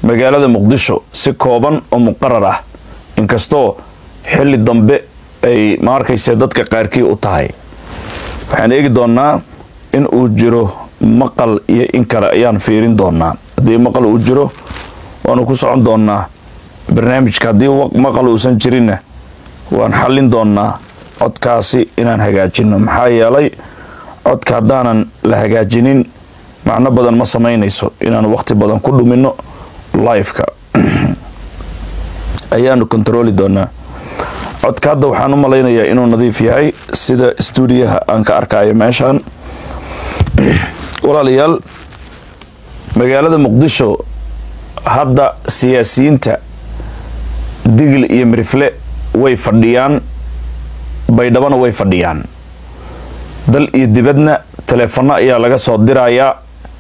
magaalada muqdisho si kooban oo muqarar ah inkastoo xilli dambe ay ma arkayse dadka qaarkii u tahay waxaan eegi doonaa in uu jiro maqal iyo in kale ayaan fiirin doonaa haddii maqal uu jiro waanu ku socon doonaa barnaamijka haddii maqal uusan jirinna waan xallin doonaa codkaasi inaan hagaajino maxaa yeelay codka haddaanan la hagaajinin macno badan ma samaynayso inaan waqti badan ku dhumino liveka ayaanu kontarooli doonaa codka hadda waxaan u malaynayaa inuu nadiif yahay sida stuudiyaha aan ka arkayo meeshaan walaalayaal magaalada muqdisho hadda siyaasiyiinta digil iyo mirifle way fadhiyaan baydhabana way fadhiyaan dal iyo dibadna taleefano ayaa laga soo dirayaa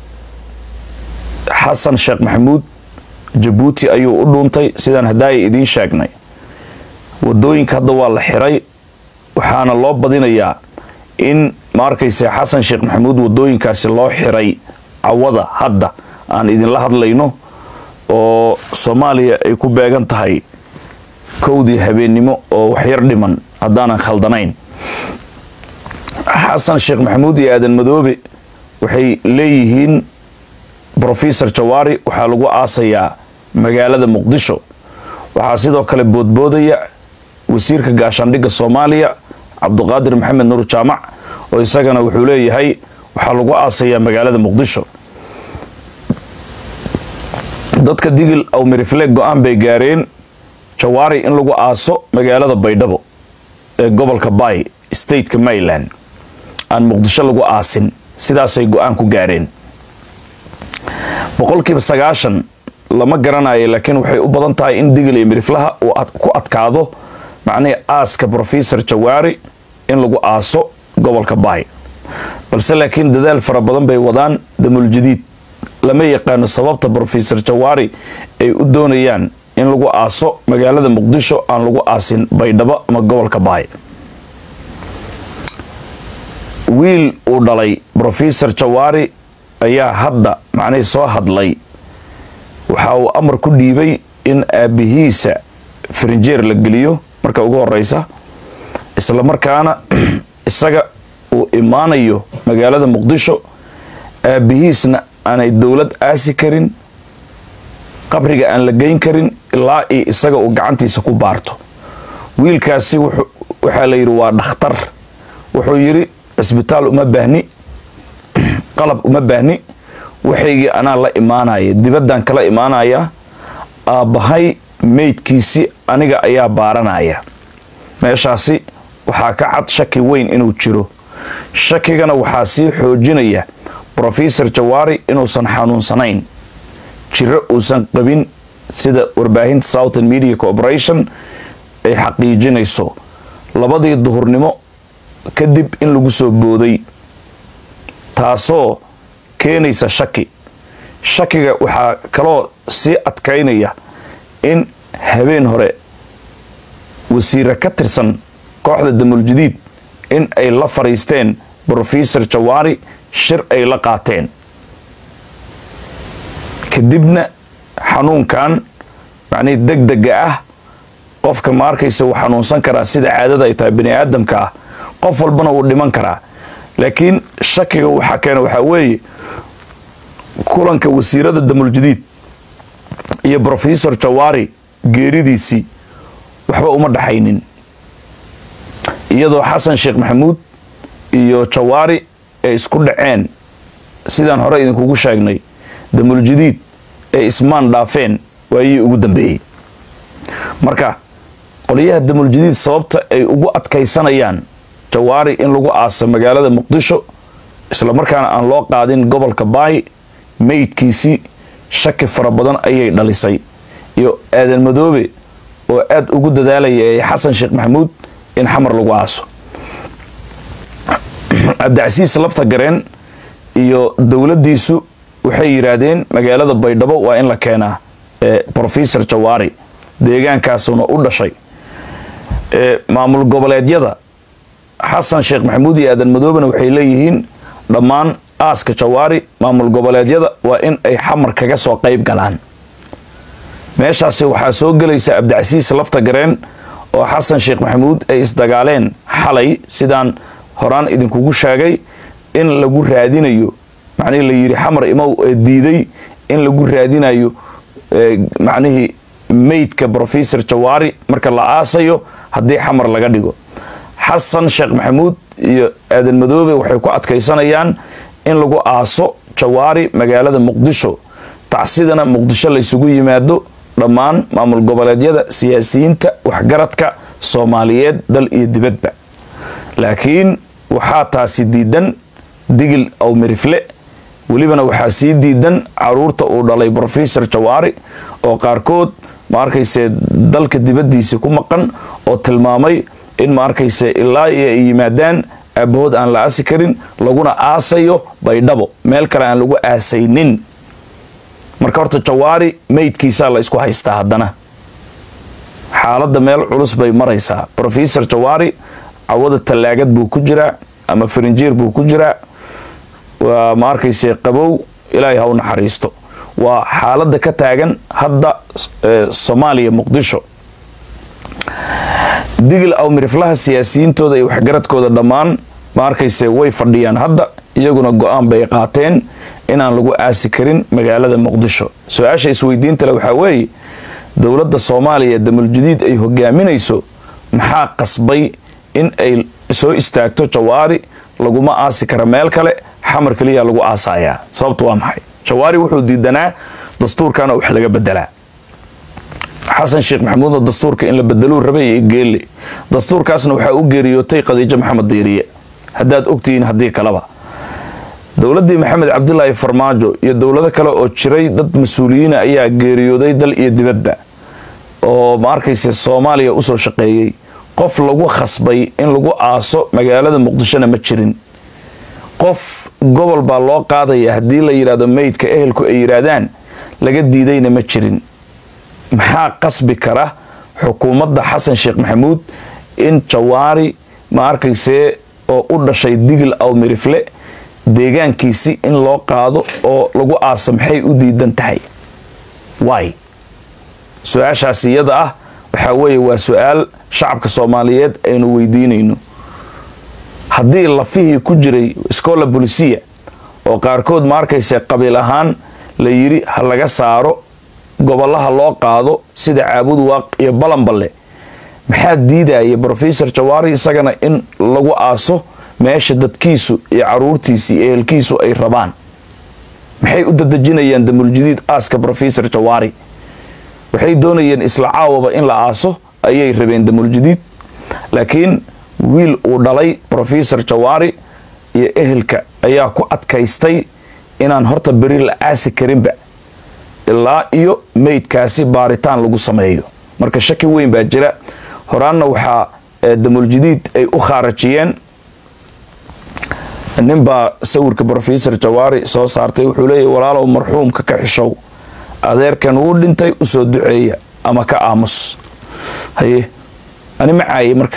xasan sheekh maxamuud jabuuti ayuu u dhuuntay sidaan haddaaya idiin sheegnay wadooyinka hadda waa la xiray waxaana loo badinayaa in ma arkayse xasan sheekh maxamuud wadooyinkaasi loo xiray cawada hadda aan idinla hadlayno oo soomaaliya ay ku beegan tahay kowdii habeennimo oo waxyar dhiman haddaanan khaldanayn xasan sheekh maxamuud iyo aadan madoobe waxay leeyihiin brofesor jawaari waxaa lagu aasayaa magaalada muqdisho waxaa sidoo kale boodboodaya wasiirka gaashaandhigga soomaaliya cabduqaadir maxamed nuur jaamac oo isagana wuxuu leeyahay waxaa lagu aasayaa magaalada muqdisho dadka digil aw mirifle go-aan bay gaareen jawaari in lagu aaso magaalada baydhabo ee gobolka bay stateka maryland aan muqdisho lagu aasin sidaasay go-aan ku gaareen boqolkiiba sagaashan lama garanayo laakiin waxay u badan tahay in digil iyo miriflaha uu ku adkaado macnihii aaska brofesor jawaari in lagu aaso gobolka bay balse laakiin dadaal fara badan bay wadaan damuuljadiid lama yaqaano sababta brofesor jawaari ay u doonayaan in lagu aaso magaalada muqdisho aan lagu aasin baydhabo ama gobolka baay wiil uu dhalay brofesor jawaari ayaa hadda macnihii soo hadlay waxa uu amar ku dhiibay in aabbihiisa farinjeer la geliyo marka ugu horeysa isla markaana isaga uu imaanayo magaalada muqdisho aabbihiisna aanay dowlad aasi karin qabriga aan la geyn karin ilaa io isaga uu gacantiisa ku baarto wiilkaasi waxaa la yidhi waa dhakhtar wuxuu yidhi cisbitaal uma baahni qalab uma baahni waxaygii anaa la imaanaya dibaddaan kala imaanaya aabbahay meydkiisi aniga ayaa baaranaya meeshaasi waxaa ka cad shaki weyn inuu jiro shakigana waxaa sii xoojinaya brofesor jawaari inuusan xanuunsanayn jiro uusan qabin sida warbaahinta southern media corporation ay xaqiijinayso labadii duhurnimo kadib in lagu soo booday taasoo keenaysa shaki shakiga waxaa kaloo sii adkaynaya in habeen hore wasiire ka tirsan kooxda damuuljadiid in ay la fadhiisteen brofesor jawaari shir ay la qaateen kadibna xanuunkan macnihii deg dega ah qofka ma arkaysa wuu xanuunsan karaa sida caadada ay tahay bani aadamka ah qof walbana wuu dhiman karaa laakiin shakiga waxaa keena waxaa weeye kulanka wasiirada damuuljadiid iyo brofesor jawaari geeridiisii waxba uma dhaxaynin iyadoo xasan sheekh maxamuud iyo jawaari ay isku dhaceen sidaan hore idinkugu sheegnay damuuljadiid ay ismaan dhaafeen waayii ugu dambeeyey marka qolyaha damuuljadiid sababta ay ugu adkaysanayaan jawaari in lagu aaso magaalada muqdisho isla markaana aan loo qaadin gobolka baay meydkiisii shaki fara badan ayay dhalisay iyo aadan madoobe oo aada ugu dadaalaya ee xasan sheekh maxamuud in xamar lagu aaso cabdicasiis lafta gareen iyo dowladdiisu waxay yidhaahdeen magaalada baydhabo waa in la keenaa brofesor jawaari deegaankaasuna u dhashay maamul goboleedyada xasan sheekh maxamuud iyo aadan madoobena waxay leeyihiin dhammaan aaska jawaari maamul goboleedyada waa in ay xamar kaga soo qayb galaan meeshaasi waxaa soo gelaysa abdicasiis lafta gareen oo xasan sheekh maxamuud ay isdagaaleen xalay sidaan horaan idinkugu sheegay in lagu raadinayo macnihii la yidhi xamar imow ee diiday in lagu raadinayo macnihii meydka brofesor jawaari marka la aasayo haddii xamar laga dhigo xasan sheekh maxamuud iyo aadan madoobe waxay ku adkaysanayaan in lagu aaso jawaari magaalada muqdisho tacsidana muqdisho laysugu yimaado dhammaan maamul goboleedyada siyaasiyiinta waxgaradka soomaaliyeed dal iyo dibadba laakiin waxaa taasi diidan digil aw mirifle welibana waxaa sii diidan caruurta uu dhalay brofesor jawaari oo qaarkood ma arkayse dalka dibaddiisa ku maqan oo tilmaamay in ma arkayse ilaa iyo ay yimaadaan aabahood aan la aasi karin laguna aasayo baydhabo meel kale aan lagu aasaynin marka horta jawaari meydkiisaa la isku haystaa haddana xaaladda meel culus bay maraysaa brofesor jawaari cawada tallaagad buu ku jiraa ama farinjiir buu ku jiraa waa ma arkayse qabow ilaahay ha u naxariisto waa xaaladda ka taagan hadda soomaaliya muqdisho digil aw miriflaha siyaasiyiintooda iyo waxgaradkooda dhammaan ma arkayse way fadhiyaan hadda iyaguna go-aan bay qaateen inaan lagu aasi karin magaalada muqdisho su-aasha isweydiintale waxaa weeye dowladda soomaaliya damuljadiid ay hogaaminayso maxaa qasbay in ay soo istaagto jawaari laguma aasi kara meel kale xamar keliya lagu aasayaa sababtu waa maxay jawaari wuxuu diidanaa dastuurkana wax laga bedelaa xasan sheekh maxamuudna dastuurka in la bedeluu rabay iyo geelle dastuurkaasna waxaa u geeriyootay khadiijo maxamed diiriye haddaad ogtihiin haddii kaleba dowladdii maxamed cabdilaahi farmaajo iyo dowlado kale oo jiray dad mas-uuliyiina ayaa geeriyooday dal iyo dibadba oo ma arkayse soomaaliya usoo shaqeeyey qof lagu khasbay in lagu aaso magaalada muqdishona ma jirin qof gobol baa loo qaadaya haddii la yidhahdo meydka ehelku ay yidhaahdaan laga diidayna ma jirin maxaa qasbi kara xukuumadda xasan sheekh maxamuud in jawaari ma arkaysee oo u dhashay digil aw mirifle deegaankiisi in loo qaado oo lagu aasa maxay u diidan tahay waay su-aashaas iyada ah waxaa weeye waa su-aal shacabka soomaaliyeed aynu weydiinayno haddii lafihii ku jiray scola bolisia oo qaarkood ma arkayse qabiil ahaan la yidhi ha laga saaro gobolaha loo qaado sida caabud waaq iyo balanballe maxaa diidaya brofesor jawaari isagana in lagu aaso meesha dadkiisu iyo caruurtiisi iyo ehelkiisu ay rabaan maxay u dadejinayaan damuljadiid aaska brofesor jawaari waxay doonayeen isla caawaba in la aaso ayay rabeen damuljadiid laakiin wiil uu dhalay brofesor jawaari iyo ehelka ayaa ku adkaystay inaan horta beri la aasi karinba ilaa iyo meydkaasi baaritaan lagu sameeyo marka shaki weyn baa jira horaanna waxaa damuljadiid ay u khaarajiyeen ninbaa sawirka brofesor jawaari soo saartay wuxuu leeyahy walaalow marxuumka ka xishow adeerkan wuu dhintay usoo duceeya ama ka aamus haye ani ma caayay marka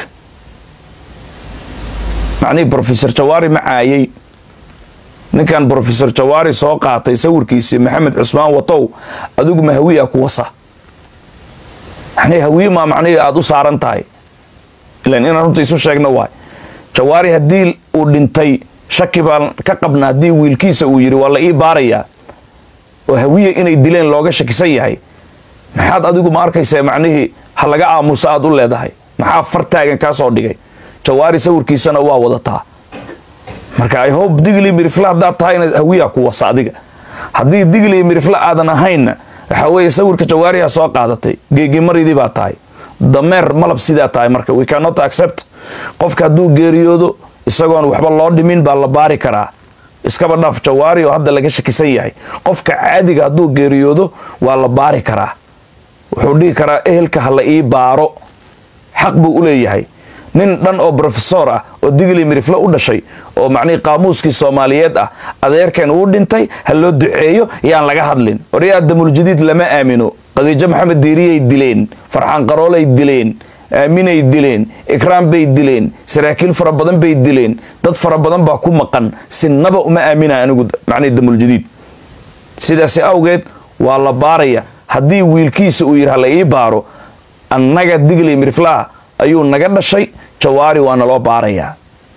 macnihii brofesor jawaari ma caayay ninkan brofesor jawaari soo qaatay sawirkiisii maxamed cusmaan watow adigu ma hawiya ku wasa macnihii hawiye maa macnihii aada u saaran tahay ilan inaan runta isu sheegno waay jawaari haddii uu dhintay shaki baan ka qabna haddii wiilkiisa uu yidhi waa la ii baarayaa oo hawiye inay dileen looga shakisan yahay maxaad adigu ma arkaysaa macnihii ha laga aamusa aad u leedahay maxaa fartaagan kaa soo dhigay jawaari sawirkiisana waa wadataa marka i hope digli mirifle haddaad tahay inaad hawiya ku wasa adiga haddii digli mirifle aadan ahaynna waxaa weeye sawirka jawaariha soo qaadatay geegimaridii baa tahay dameer malab sidaa tahay marka we cannot accept qofka hadduu geeriyoodo isagoon waxba loo dhimin baa la baari karaa iskaba dhaaf jawaari oo hadda laga shakisan yahay qofka caadiga hadduu geeriyoodo waa la baari karaa wuxuu dhihi karaa ehelka ha la ii baaro xaq buu u leeyahay nin dhan oo brofesor ah oo digli mirifle u dhashay oo macnihii qaamuuskii soomaaliyeed ah adeerkan uu dhintay ha loo duceeyo yaan laga hadlin waryaa damuljadiid lama aamino qadiijo maxamed diiriyay dileen farxaan qaroolay dileen aaminay dileen ikraam bay dileen saraakiil fara badan bay dileen dad fara badan baa ku maqan sinaba uma aaminay anigu macnihi damuljadiid sidaasi awgeed waa la baaraya haddii wiilkiisa uu yidhi hala ii baaro annaga digli miriflaha ayuu naga dhashay jawaari waa naloo baarayaa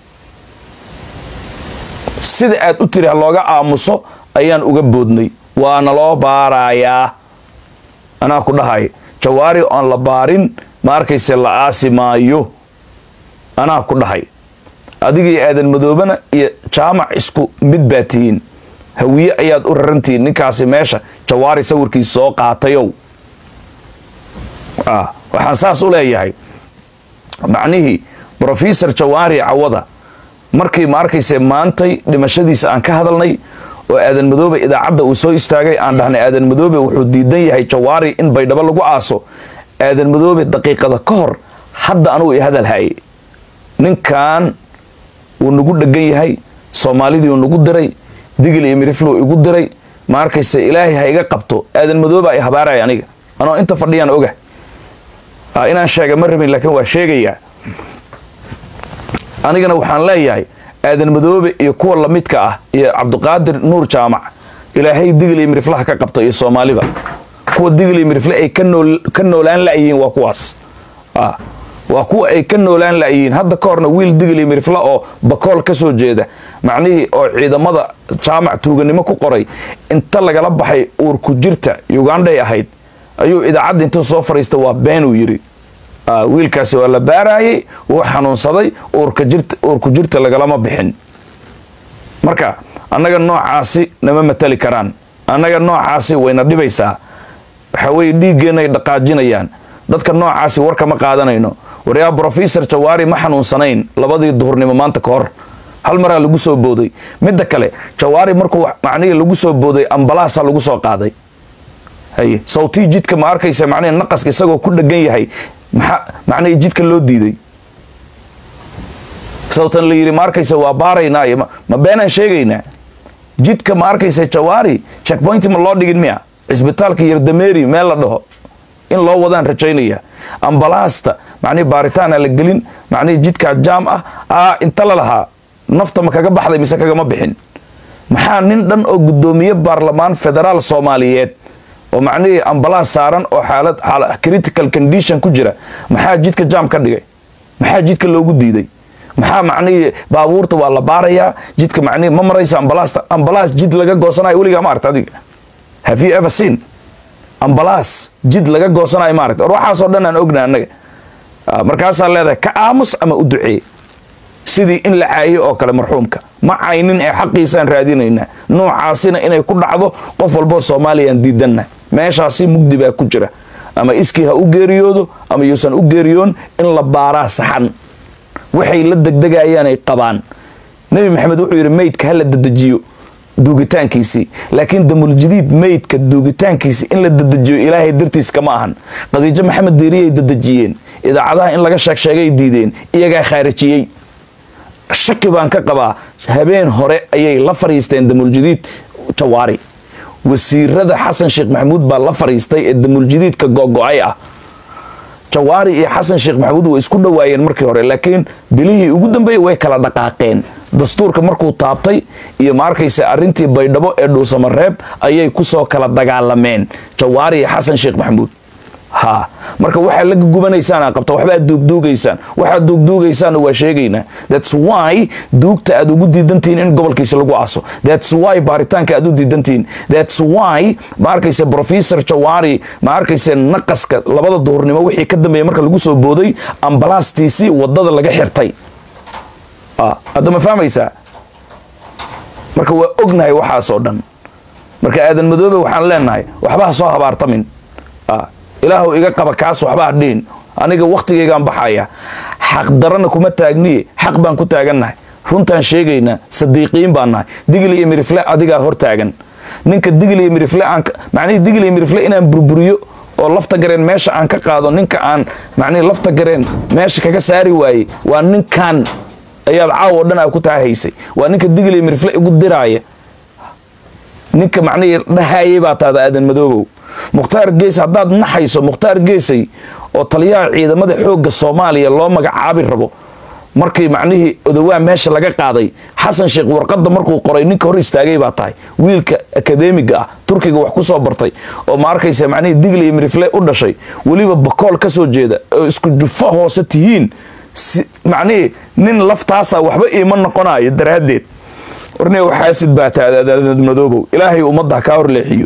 sida aad u tiri ha looga aamuso ayaan uga boodnay waa naloo baarayaa anaa ku dhahay jawaari oon la baarin ma arkayse la aasi maayo anaa ku dhahay adigii aadan madoobana iyo jaamac isku mid baa tihiin hawiye ayaad u rarantihiin ninkaasi meesha jawaari sawirkiisa soo qaatayow waxaan saas u leeyahay macnihii brofesor jawaari cawada markii ma arkayse maantay dhimashadiisa aan ka hadalnay oo aadan madoobe idaacadda uu soo istaagay aan dhahnay aadan madoobe wuxuu diidan yahay jawaari in baydhabo lagu aaso aadan madoobe daqiiqada ka hor hadda anugu i hadal haye ninkan wuu nagu dhegan yahay soomaalidii uu nagu diray digil iyo miriflow igu diray ma arkayse ilaahay ha iga qabto aadan madooba ay habaaraya aniga anoo inta fadhiyaan oga inaan sheega ma rabin laakiin waa sheegayaa anigana waxaan leeyahay aadan madoobe iyo kuwa lamidka ah iyo cabdiqaadir nuur jaamac ilaahay digil iyo miriflaha ka qabto iyo soomaaliba kuwa digil iyo mirifle ay ka noolaan la'yihiin waa kuwaas waa kuwa ay ka noolaan la'yihiin hadda ka horna wiil digil iyo mirifle oo bakool ka soo jeeda macnihii oo ciidamada jaamac tuuganimo ku qoray inta lagala baxay uurku jirta ugandhay ahayd ayuu idaacadda intuu soo fadhiista waa beenuu yidhi wiilkaasi waa la baaraayey wuu xanuunsaday uurku jirta lagalama bixin marka annaga noocaasi nama matali karaan annaga noocaasi wayna dhibaysaa waxaa weeye dhiiggeennaay dhaqaajinayaan dadka noocaasi warka ma qaadanayno waryaa brofesor jawaari ma xanuunsanayn labadii duhurnimo maanta ka hor hal maraa lagu soo booday midda kale jawaari markuu macnihii lagu soo booday ambalaasa lagu soo qaaday haye sawtii jidka ma arkaysa macnihi naqaska isagoo ku dhegan yahay maxaa macnihii jidka loo diiday sawtan la yidhi ma arkaysa waa baaraynaa iyo ma beenaan sheegaynaa jidka ma arkaysa jawaari checkpointi ma loo dhigin miya cisbitaalka yardameeri meel la dhaho in loo wadaan rajaynaya ambalaasta macnihi baaritaana la gelin macnihii jidkaa jaam ah aa inta la lahaa nafta ma kaga baxday mise kagama bixin maxaa nin dhan oo guddoomiye baarlamaan federaal soomaaliyeed oo macnihii ambalaas saaran oo xaalad critical condition ku jira maxaa jidka jaam ka dhigay maxaa jidka loogu diiday maxaa macnihii baabuurta waa la baarayaa jidka macnihii ma maraysa ambalaasta ambalaas jid laga goosanayo weligaa ma aragta adiga have you ever seen ambalaas jid laga goosanayo ma aragta or waxaasoo dhan aan ogna annaga markaasaa leedahay ka aamus ama u duceey sidii in la caayo oo kale marxuumka ma caynin ee xaqiisaan raadinaynaa noocaasina inay ku dhacdo qof walboo soomaaliyaan diidanna meeshaasi mugdi baa ku jira ama iskii ha u geeriyoodo ama yuusan u geeriyoon in la baaraa saxan waxay la degdegayaanay qabaan nebi maxamed wuxuu yidhi meydka ha la dedejiyo duugitaankiisii laakiin damuljadiid meydka duugitaankiisi in la dedejiyo ilaahay dartiis kama ahan khadiijo maxamed deeriyay dedejiyeen idaacadaha in laga sheegsheegay diideen iyagaa khaarijiyey shaki baan ka qabaa habeen hore ayay la fariisteen damuljadiid jawaari wasiirada xasan sheekh maxamuud baa la fariistay ee damuljadiidka gogo-ay ah jawaari iyo xasan sheekh maxamuud way isku dhowaayeen markii hore laakiin bilihii ugu dambeeyey way kala dhaqaaqeen dastuurka markuu taabtay iyo ma arkaysa arrintii baydhabo ee dhuusamareeb ayay kusoo kala dagaalameen jawaari iyo xasan sheekh maxamuud ha marka waxaa la gugubanaysaan qabta waxbaad duugduugaysaan waxaad duugduugaysaanna waa sheegaynaa thats why duugta aad ugu diidantihiin in gobolkiisa lagu aaso thats why baaritaanka aad u diidantihiin thats why ma arkaysa professor jawaari ma arkaysa naqaska labada duhurnimo wixii ka dambeeya marka lagu soo booday ambalaastiisii wadada laga xirtay hadda ma fahmaysaa marka waa ognahay waxaasoo dhan marka aadan madoobe waxaan leenahay waxba ha soo habaartamin ilaahu iga qaba kaas waxbaa dhihin aniga wakhtigaygaan baxaya xaqdarana kuma taagniye xaq baan ku taagannahay runtaan sheegaynaa sadiiqiin baan nahay digil iyo mirifle adigaa hor taagan ninka digil iyo mirifle aan macnihii digil iyo mirifle inaan burburiyo oo lafta gareen meesha aan ka qaado ninka aan macnihii lafta gareen meesha kaga saari waayey waa ninkan ayaad caawo dhan aa ku taahaysay waa ninka digil iyo mirifle igu diraaya ninka macnihii dhahayay baa taada aadan madoobow mukhtaar gees haddaad naxayso mukhtaar geesay oo taliyaha ciidamada xoogga soomaaliya loo magacaabi rabo markii macnihii odowaa meesha laga qaaday xasan sheekh warqadda markuu qoray ninka hor istaagay baa tahay wiilka akademiga ah turkiga wax ku soo bartay oo ma arkaysa macnihii digle iyo mirifle u dhashay weliba bakool ka soo jeeda oo isku jufo hoose tihiin macnihii nin laftaasa waxba iima noqonayo daraaddeed warne xaasid baa taadad madoobow ilaahay ummadda kaa horleexiyo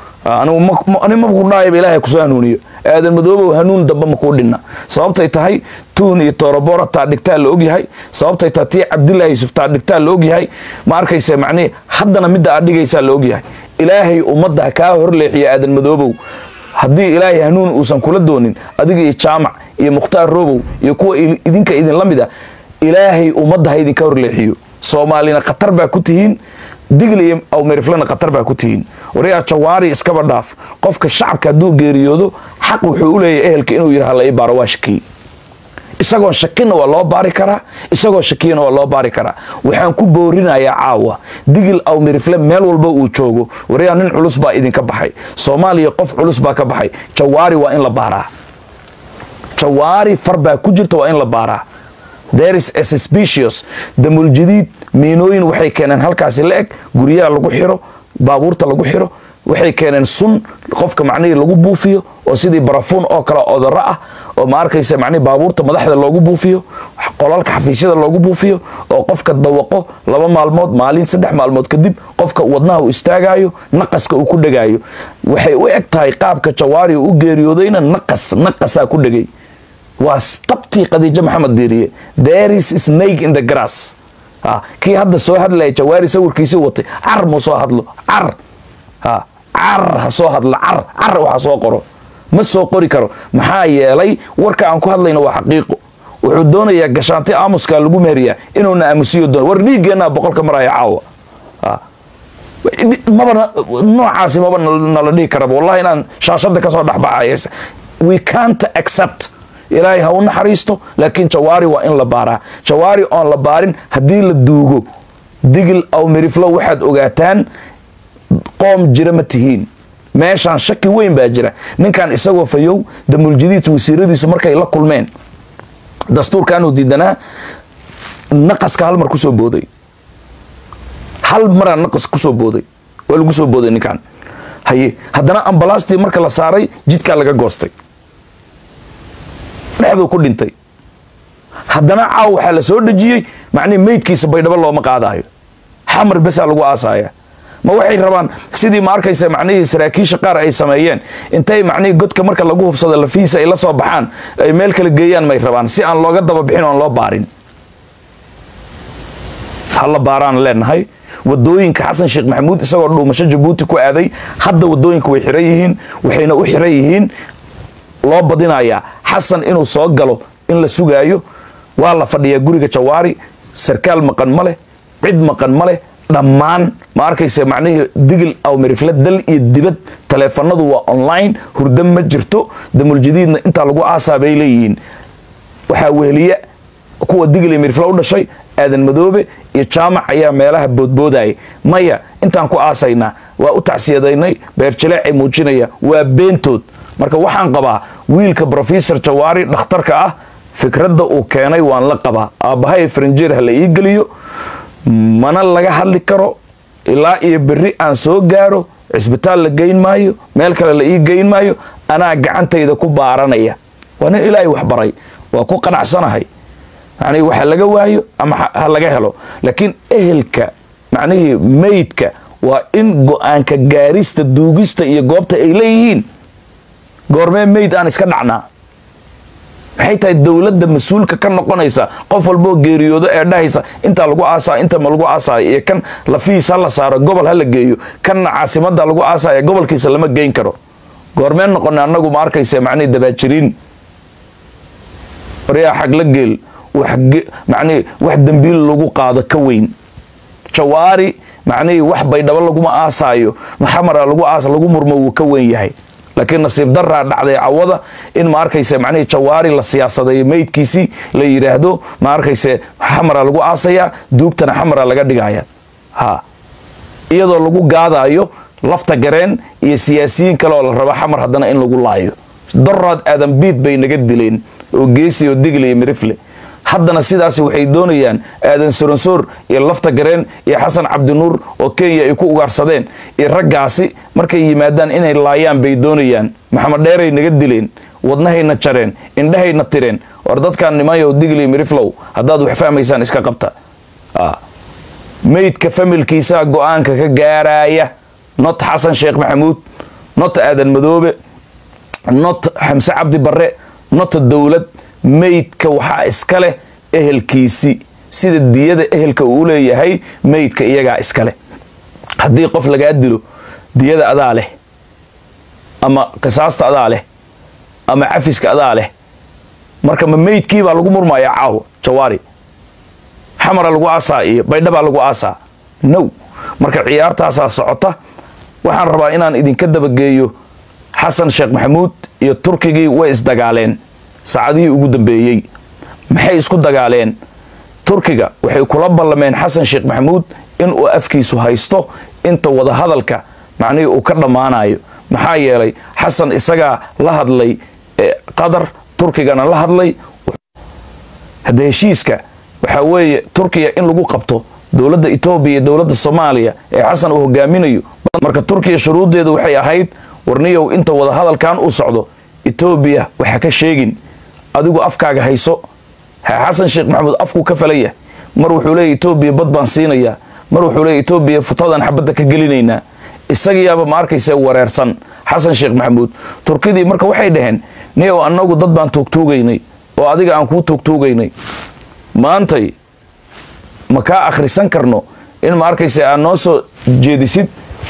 ani maku dhaayaba ilaahay kusoo hanuuniyo aadan madoobow hanuun damba makuu dhinna sababtay tahay tuun iyo toorobora taa dhigtaa la ogyahay sababtay tahay tii cabdillahi yusuf taa dhigtaa la ogyahay ma arkaysa macnihi haddana midda aad dhigaysaa la ogyahay ilaahay ummadda kaa horleexiyo aadan madoobow haddii ilaahay hanuun uusan kula doonin adiga iyo jaamac iyo mukhtaar robow iyo kuwa idinka idinla mid a ilaahay ummadda ha idinka horleexiyo soomaalina khatar baa ku tihiin digli iyo awmeriflena khatar baa ku tihiin waryaa jawaari iskaba dhaaf qofka shacabka hadduu geeriyoodo xaq wuxuu u leeyahay ehelka inuu yidhaha la ii baaro waa shakiy isagoon shakinna waa loo baari karaa isagoo shakiyana waa loo baari karaa waxaan ku boorinayaa caawa digil awmerifle meel walba uu joogo waryaa nin culus baa idinka baxay soomaaliya qof culus baa ka baxay jawaari waa in la baaraa jawaari far baa ku jirta waa in la baaraa there is a suspicious damuljadiid miinooyin waxay keeneen halkaasi la eg guryaha lagu xiro baabuurta lagu xiro waxay keeneen sun qofka macnihii lagu buufiyo oo sidii barafuun oo kale odaro ah oo ma arkaysa macnihi baabuurta madaxda loogu buufiyo qolalka xafiisyada loogu buufiyo oo qofka dawaqo laba maalmood maalin saddex maalmood kadib qofka wadnaha uu istaagayo naqaska uu ku dhegaayo waxay u eg tahay qaabka jawaari u geeriyoodayna naqas naqasaa ku dhegay waa tabtii khadiijo maxamed diiriye there is snake in the grass kii hadda soo hadlaya jawaari sawirkiisii watay car mu soo hadlo car car ha soo hadlo car car waxa soo qoro ma soo qori karo maxaa yeelay warka aan ku hadlayno waa xaqiiqo wuxuu doonayaa gashaanti aamuska lagu meeriyaa inuuna aamusiyo doon war dhiiggeenaa boqolka maraya caawa maba noocaasi maba nala dhihi karaba wallahi inaan shaashada kasoo dhexbaxay we can't accept ilaahay ha u naxariisto laakiin jawaari waa in la baaraa jawaari oon la baarin haddii la duugo digil aw miriflo waxaad ogaataan qoom jira ma tihiin meeshaan shaki weyn baa jira ninkan isagoo fayow damuljadiid wasiiradiisu markay la kulmeen dastuurkaanuu diidanaa naqaska hal mar kusoo booday hal maraa naqas kusoo booday waa lagu soo booday ninkan haye haddana ambalaastii marka la saaray jidkaa laga goostay dhexduu ku dhintay haddana caaw waxaa la soo dhejiyey macnihi meydkiisa baydhabo looma qaadaayo xamar besaa lagu aasaaya ma waxay rabaan sidii ma arkaysa macnihii saraakiisha qaar ay sameeyeen intay macnihii godka marka lagu hubsado lafiisa ay la soo baxaan ay meel kala geeyaan may rabaan si aan looga daba bixin oon loo baarin hala baaraan leenahay wadooyinka xasan sheekh maxamuud isagoo dhuumasho jabuuti ku aaday hadda wadooyinka way xiran yihiin waxayna u xiran yihiin loo badinayaa xasan inuu soo galo in la sugaayo waa la fadhiyaa guriga jawaari sarkaal maqan ma leh cid maqan ma leh dhammaan ma arkaysa macnihii digil aw mirifle dal iyo dibad taleefanadu waa online hurdo ma jirto damuljadiidna intaa lagu aasaa bay leeyihiin waxaa weheliya kuwa digil iyo mirifle u dhashay aadan madoobe iyo jaamac ayaa meelaha boodboodaya maya intaan ku aasaynaa waa u tacsiyadaynay beerjaleecay muujinaya waa beentood marka waxaan qabaa wiilka brofesor jawaari dhakhtarka ah fikradda uu keenay waan la qabaa aabbahay farinjeer ha la ii geliyo mana laga hadli karo ilaa iyo berri aan soo gaaro cisbitaal la geyn maayo meel kale la ii geyn maayo anaa gacantayda ku baaranaya waa nin ilaahay wax baray waa ku qanacsanahay macnihii waxa laga waayo ama ha laga helo laakiin ehelka macnihii meydka waa in go-aanka gaarista duugista iyo goobta ay leeyihiin goormee meyd aan iska dhacnaa maxay tahay dowladda mas-uulka ka noqonaysa qof walboo geeriyoodo ee dhahaysa intaa lagu aasaa inta ma lagu aasaayo iyo kan lafiis ha la saaro gobol ha la geeyo kanna caasimada lagu aasaayo gobolkiisa lama geyn karo goormeen noqona annagu ma arkaysa macnihii dabaajiriin waryaa xagla geel macnihii wax dembiil lagu qaado ka weyn jawaari macnihii wax baydhabo laguma aasaayo maxamara lagu aas lagu murmo wuu ka weyn yahay laakiin nasiib daraa dhacday cawada in ma arkayse macnihii jawaari la siyaasadeeyo meydkiisii la yidhaahdo ma arkayse xamara lagu aasayaa duugtana xamara laga dhigaya ha iyadoo lagu gaadaayo lafta gareen iyo siyaasiyiin kale oo la rabo xamar haddana in lagu laayo daraad aadan biid bay naga dileen oo geesi oo digle iyo mirifle haddana sidaasi waxay doonayaan aadan soronsoor iyo lafta gareen iyo xasan cabdinuur oo kenya ay ku ugaarsadeen iyo raggaasi markay yimaadaan inay laayaan bay doonayaan maxamed dheeray naga dileen wadnahayna jareen indhahayna tireen war dadkan nimanyow digli miriflow haddaad wax fahmaysaan iska qabta meydka familkiisaa go-aanka ka gaaraya not xasan sheekh maxamuud not aadan madoobe not xamse cabdi barre not dowlad meydka waxaa iska leh ehelkiisi sida diyada ehelka uu leeyahay meydka iyagaa iska leh haddii qof lagaa dilo diyada adaa leh ama qisaasta adaa leh ama cafiska adaa leh marka ma meydkiibaa lagu murmayaa caawa jawaari xamara lagu aasaa iyo baydhabaa lagu aasaa now marka ciyaartaasaa socota waxaan rabaa inaan idinka dabageeyo xasan sheekh maxamuud iyo turkigii way isdagaaleen saacadihii ugu dambeeyey maxay isku dagaaleen turkiga waxay kula ballameen xasan sheekh maxamuud inuu afkiisu haysto inta wadahadalka macnihii uu ka dhammaanayo maxaa yeelay xasan isagaa la hadlay qatar turkigana la hadlay hadda heshiiska waxaa weeye turkiya in lagu qabto dowladda etoobiya iyo dowladda soomaaliya ee xasan uu hogaaminayo marka turkiya shuruuddeedu waxay ahayd warniyow inta wadahadalkan uu socdo etoobiya waxa ka sheegin adigu afkaaga hayso xasan sheekh maxamuud afkuu ka falaya mar wuxuu leeya etoobiya bad baan siinayaa mar wuxuu leeya etoobiya futadan xabadda ka gelinaynaa isagiyaaba ma arkaysa wareersan xasan sheekh maxamuud turkidii marka waxay dhaheen niyow annagu dad baan tuugtuugaynay oo adiga aan kuu tuugtuugaynay maantay ma kaa akhrisan karno in ma arkaysa aad noo soo jeedisid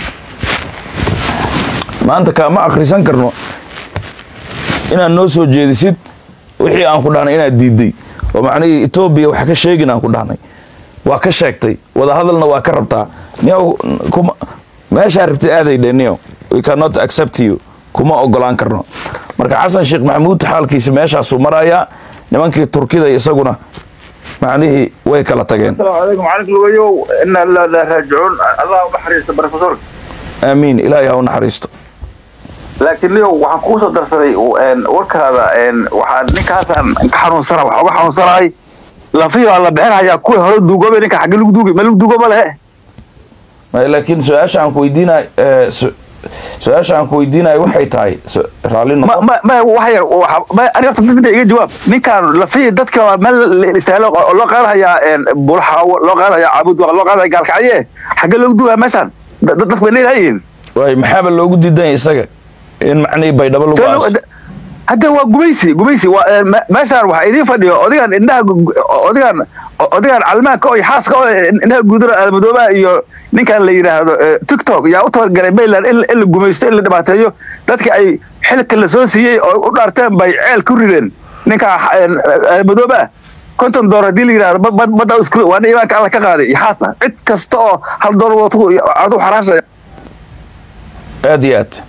maanta kaama akhrisan karno inaad noo soo jeedisid wixii aan ku dhahnay inaad diiday oo macnihii etoobiya wax ka sheegin aan ku dhahnay waa ka sheegtay wadahadalna waa ka rabtaa niyow kuma meeshaa rabtid aaday dhe niyow we cannot accept you kuma ogolaan karno marka xasan sheekh maxamuud xaalkiisa meeshaasuu marayaa nimankii turkida isaguna macnihii way kala tageen السلام عليكم عليكم الويو إن لا لا راجعون الله بحريست بروفيسور aamiin ilaahay ha u naxariisto laakiin niyow waxaan kuu soo darsaday een, warkaada een, waxaa ninkaasaan ka xanuunsana waxaa uga xanuunsanahay lafiyo la bixinayaa kuwii hore duugoobay ninka xagge lagu duugay ma lagu duugo ma lehe Ma- laakiin su-aasha aan ku weydiinay su-aasha aan ku weydiinayo waxay tahay su- raalli ma noqo ma ma wax yar waxa- ma ani horta dadka iga jawaab ninkaan lafiyo dadka waa meel la istaahlo oo loo qaadahayaa een, bulxaawo loo qaadahayaa caabud loo qaadaya gaalkacye xagge lagu duugaya meeshaan Da- da- dadku bay leedahayiin waay maxaaba loogu diidanya isaga in macnihii baydhabo lagu aaso hadda waa gumaysi gumaysi waa ee, me- meeshaan waxaa idiin fadhiyo odigan indhaha gu- gu- odigan odigan calmaanka oo iyo xaaska oo indhaha guudura almadoobaha iyo ninkan la yidhaahdo ee, tiktok yaa u tabagalay mayland in in la gumaysto in la dhibaateeyo dadka ay xilka la soo siiyey oo u dhaarteen bay ceel ku rideen ninka almadoobaha konton door haddii la yidhahdo bad- bad- badda isku waa nin imaanka alla ka qaaday iyo xaasa cid kasta oo hal door watu adu xaraasha aad iyo aad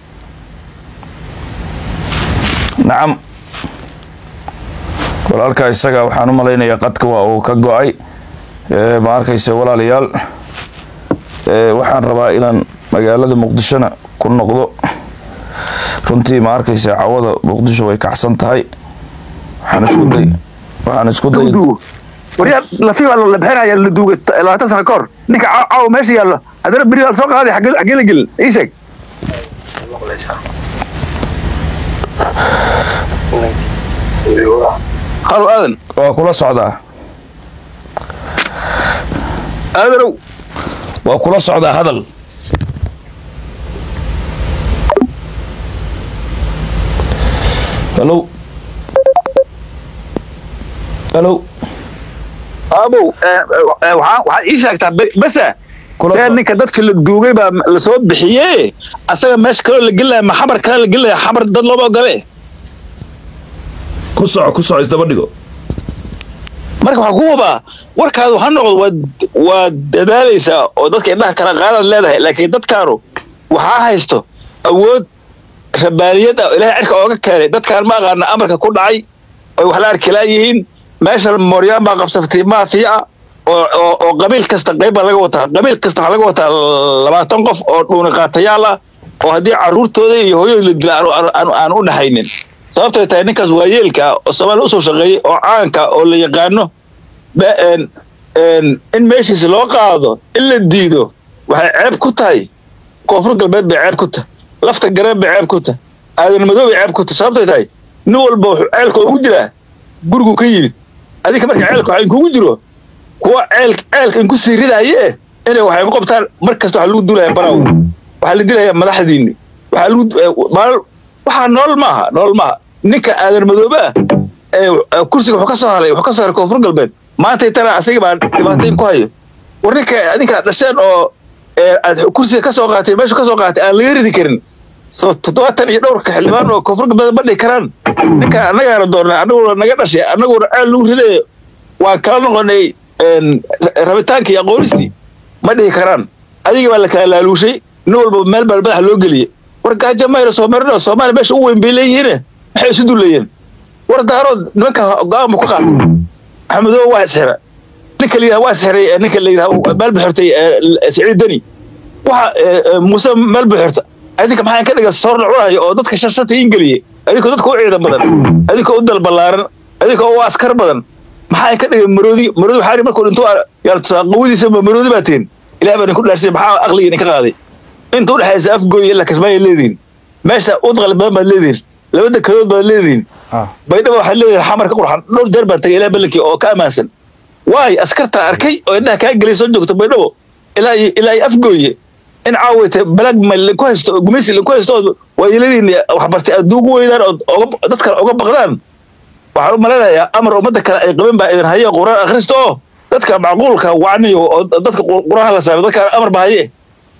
nacam walaalkaa isaga waxaan u malaynayaa qadka waa uu ka go-ay Ee, ma arkaysa walaalayaal ee, waxaan rabaa inaan magaalada muqdishona ku noqdo runtii ma arkaysa cawada muqdisho way kacsan tahay waxaan isku day waxaan isku day duugo waryaa lafi waa la bixinaya la duugay labaatan sano ka hor ninka caaw caaw meesha yaallo haddana beri waa la soo qaaday xagge xaggee la gelin ii sheeg halo aadan waa kula socdaa aadanow waa kula socdaa hadal halo halo aabow waxaa waxaad ii sheegtaa be- besa Kula ee soo- ninka dadka la duugay baa la soo bixiye asaga meesha kaloo la gelaya ma xamar kale la gelaya xamar dad looma ogole ku soco ku soco isdaba dhigo marka waxaa ku hubaa warkaadu ha noqdo waad waad dadaalaysaa oo dadka indhaha kala qaadaad leedahay laakiin dadkaanu waxaa haysto awood rabaaniyad ah oo ilaahay cirka ooga keenay dadkaan ma aqaana amarka ku dhacay oy wax la arkilaan yihiin meeshan mooryaan baa qabsatay maafiya ah oo oo oo qabiil kasta qayb baa laga wataa qabiil kasta waxaa laga wataa labaatan qof oo dhuuni qaatayaal ah oo haddii carruurtooda iyo hooyooda la dila aanu- aanu- aanu aan u dhaxaynin sababtay tahay ninkaas waayeelka ah oo soomaaliya usoo shaqeeyey oo caanka oo la yaqaano ba- een- een, in meeshiisa loo qaado in la diido waxay ceeb ku tahay koonfur galbeed bay ceeb ku tahay lafta gareen bay ceeb ku tahay aadan madow bay ceeb ku tahay sababtay tahay nin walba wuxuu ceelka ugu jiraa gurigu ka yimid adinka marka ceelka waxaa inkugu jiro kuwa ceel ceelka inku sii ridaye eh inay waxay ku qabtaan mar kasta waxaa lagu dulaya baraw waxaa la dilayaa madaxdiini waxaa lagu eh, maal- waxaa nool maaha nool maaha ninka aadan madoobe ah ee eh, kursiga wuxuu ka soo halay wuxuu ka soo haray koonfur galbeed maanta tana asaga baa dhibaatayn ku hayo war ninka adinka dhasheen oo ee, aad kursiga ka soo qaatay meeshu ka soo qaatay aan laga ridi karin soo toddobaatan iyo dhowrka xildhibaan oo koonfur galbeed ma dhihi karaan ninka annagaana doornay annaguna naga dhashay annaguna ceel lagu ridayo waan kala noqonay een, rabitaankii aqoonistii ma dhihi karaan adiga baa la kala laaluushay nin walba meel baa madaxa loo geliyey war gaajo mayra soo marino soomaaliya meesha u weyn bay leeyihiine maxay isu dulayeen war daarood nimanka go-aan bu ka qaatay maxamedow waa isxira ninka la yidhaha waa isxiray ee ninka la yidhaha meel buxirtay siciid deni waxa ee, ee, muuse meel buxirta adinka maxaa ka dhiga soor la cunayo oo dadka shashata ingeliyey adinkoo dadka u ciidan badan adinkoo u dalbalaaran adinkoo u askar badan maxaa ka dhigay maroodi maroodi waxaa yidhi markuu dhinto yaa qawadiisa ma maroodi baa tihin ilaah baa idinku dhaarsay maxaa aqliga idinka qaaday inta udhexaysa afgooy ilaa kismaayo leedihin meesha udqal badan baad leedihin laba dekadood baad leedihin ah baydhaba waxaad leedihin xamar ka qurxan dhowr jeer baan tagay ilaa balankii oo ka ammaansan waay askartaa arkay oo indhaha kaa gelay soo joogta baydhabo ilaa iyo ilaa iyo afgooye in caawayta balag mal ku haysto oo gumaysi ku haysto oo waayeladiin waxbartay aad ugu weydaan oo oga- dad kale oga baqdaan waxaan u malaynayaa amar ummadda kale ay qabeen baa idin haye quraan akhristo oo dadka macquulka wacniyo oo dadka qur- quraan la saaro dadka amar baa haye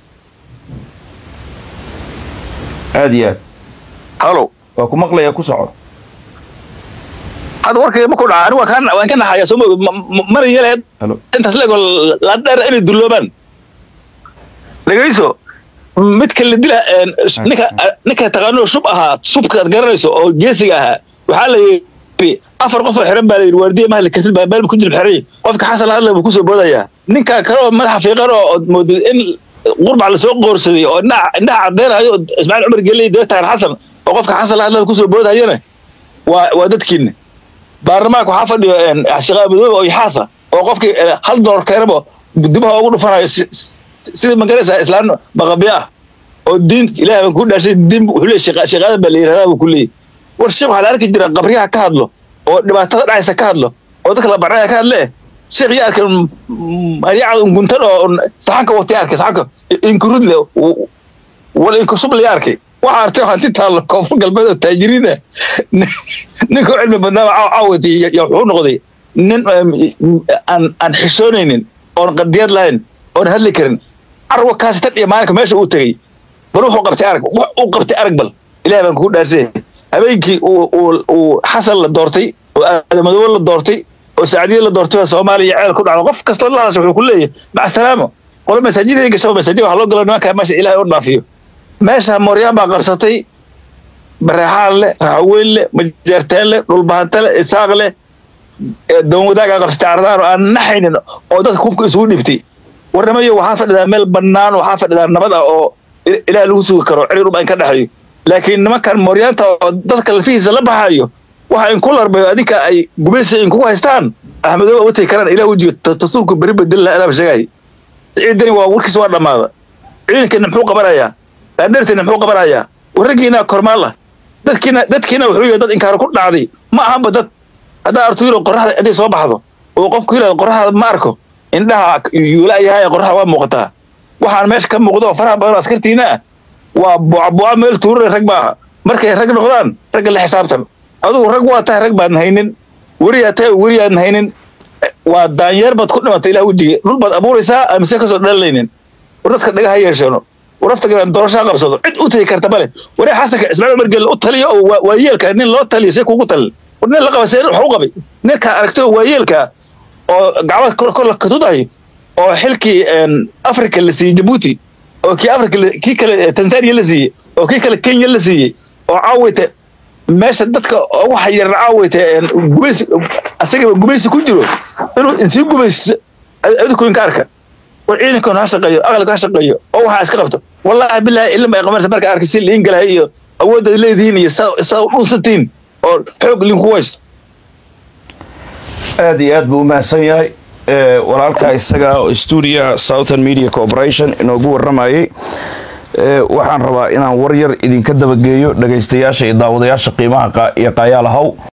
aad iyo aad halo waa ku maqlayaa ku soco hadda warkayga ma ku dhaca anigu waan ka- waan ka naxaya soo moog mana yeleed halo intaas leego la dheer inay dulloobaan dhegayso midka la dila een, ninka ninka taqaano shub ahaa shubka aad garanayso oo geesiga ahaa waxaa la yidhi afar qof oo xiran baa la yidhi waardiye mahli kartid baa meel ku jilib xiran yahay. qofka xasan hadle buu kusoo boodayaa ninka kale oo madaxa fiiqan oo ood moodid in qurbac lasoo qoorsaday oo indhaha indhaha cadeynayo oo ismaaciil cumar geley daba taagan xasan oo qofka xasan hadle kusoo boodayana waa waa dadkiina baarlamaanka waxaa fadhiyo een, shaqaa madoobe oo yaxaasa oo qofkii eh, hal dolar keenaba dibaha ugu dhufanayo si- si- sida magaraysa islaan baqabiya ah oo diin ilaah baan ku dhaashay diin wuxuu leeyahay shaqa- shaqaada baa la yidhahdaa buu ku leeyahay war sheekh waxaa la arki jira qabriyaha ka hadlo oo dhibaatada dhacaysa ka hadlo oo dadka la barnaya ka hadle sheekh yaa arkay maryaca guntan oo saxanka watay arkay saxanka inkurudle wal inkusub la arkay waxaa artay hanti taallo koonfur galbeed oo taajiriin ah ninka u cilmi badnaaba caawati iyo wuxuu noqday nin um, aan aan xishoonaynin oon qadiyad lahayn oon hadli karin carwa kaasi tan iyo maalinka meesha uu tegey bal wuxuu qabtay arag wax uu qabtay arag bal ilaah baan kugu dhaarsay habeenkii uu uu uu xasan la doortay oo aadamadoobe la doortay oo saacadiye la doortay oo soomaaliya ceel ku dhacdo qof kastoo la hadasha wuxuu ku leeyahay maca salaamo qolo masaajidada gasho masaajid waxaa loo galo nimanka meesha ilaahay u dhaafiyo meesha mooryaan baa qabsatay bareexaan leh raxaweyn leh majeerteen leh dhulbahante leh isaaq leh ee doon wadaagaa qabsatay ardaan oo aan naxaynin oo dadka hubka isugu dhibtay warnamayo waxaa fadhidaa meel bannaan waxaa fadhidaa nabad ah oo il- ilaah lagu sugi karo ciri dhub in ka dhexeeyo laakiin nimankan mooryaanta oo dadka lafihiisa la baxayo waxa inku larbayo adinka ay gumaysi inkugu haystaan axmedooba watay karaan ilaah wejiga ta- tasuulku beri bedel laha adaaba sheegay ciidani waa warkiis waa dhammaada ciidankeena muxuu qabanayaa dhaadheerteena muxuu qabanayaa warraggiina kormaal ah dadkiina dadkiina wuxuu yahay dad inkaar ku dhacday ma ahanba dad haddaa artu yiro qoraxda inay soo baxdo oo qofku yirahdo qoraxda ma arko indhaha yuula yahay qoraxda waa muuqataa waxaan meesha ka muuqdo oo faraha badan oo askartiina ah waa buucbuuca meel tuurare rag maaha markay rag noqdaan ragga la xisaabtan adugu rag waa tahay rag baadan haynin weriyaa tahay weriyaadan haynin waa daanyeer baad ku dhimatay ilaah wejiga dhul baad abuuraysaa amise kasoo dhalanaynin war dadka dhagaha yeeshano war nafta galan doorashaa qabsado cid u tagi karta male waree xasanka ismaaciil umar gelle u taliyo oo waa- waa yeelka nin loo taliyo see kugu talin war nin la qaba see wax u qabay ninka aragtay oo waa yeelka oo gacmaha kor kor la katudayo oo xilkii een, africa la siiyey jabuuti oo kii africa la- kii kale eh, tanzania la siiyey oo kii kale kenya la siiyey oo caawayta meesha dadka ugu xayiran caawayta een, gumaysi asagaba gumaysi ku jiro inuu insii gumaysto adinku inka arka war ciidankoona ha shaqeeyo aqalka ha shaqeeyo oo waxaa iska qabto wallaahi bilaahi ilma ay qabanaysa marka arkay si liin galahay iyo awoodda leedihiin iyo saa saa u dhunsantihiin oo xoog linku haysto aad iyo aad buu u mahadsan yahay walaalka isaga oo stuudia southern media corporation inoogu waramayay waxaan rabaa inaan war yar idinka dabageeyo dhagaystayaasha iyo daawadayaasha qiimaha iyo qaayaalahaw